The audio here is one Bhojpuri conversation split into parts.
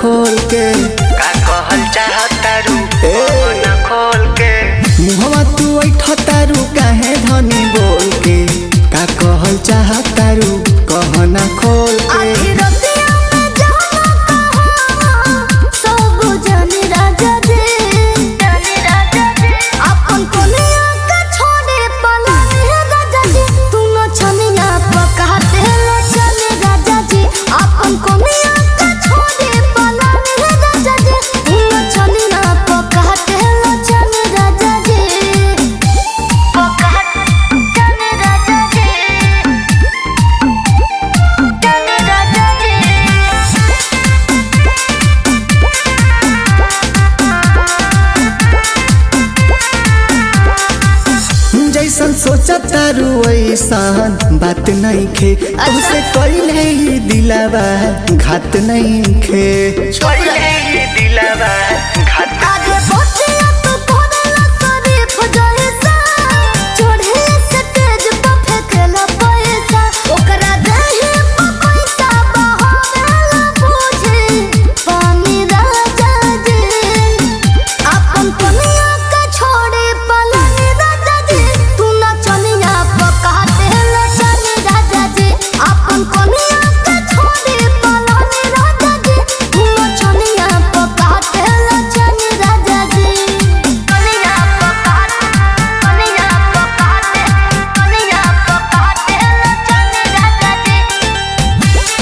खोल के का कहल चाहतारू ए। ना खोल के मुहवा तू ऐठ तारू काहे धनी बोल के का कहल चाहतारू कहना खोल के आखिरतिया में जाना कहाँ सब जानी राजा जी जानी राजा जी अपन कोनिया के छोड़े पलानी है राजा जी तू न छनिया पकाते ले चले राजा जी अपन कोनिया के छोड़े पलानी है राजा जी तू न छनिया पकाते ले चले राजा जी पकाते चले राजा जी चले राजा जी जैसन सोचा तारू वैसन बात नहीं खे तुमसे कइले ही दिलावा घात नहीं खे पहिले ही दिलावा घात आगे बढ़िया तो करेला शरीफ जैसा चढ़े से तेज पे फेंकेला पैसा ओकरा देही पे पैसा बहावेला बुझी पानी राजा जी अपन कनिया के छोड़े पलानी राजा जी तू न चनिया पकाते ले चली राजा जी अपन कनिया के छोड़े पलानी राजा जी तू न चनिया पकाते ले चली राजा जी कनिया पकाते कनिया पकाते कनिया पकाते ले चली राजा जी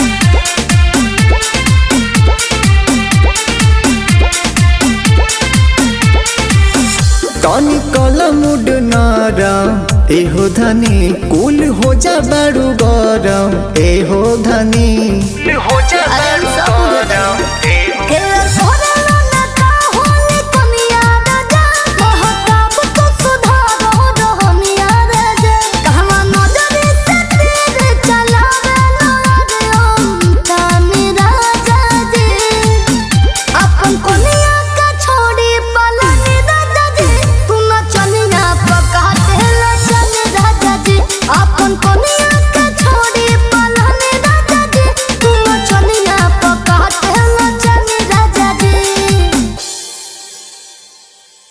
तनी कल मुड नरम एहो धनी कुल हो जा बारू गरम एहो धनी हो जा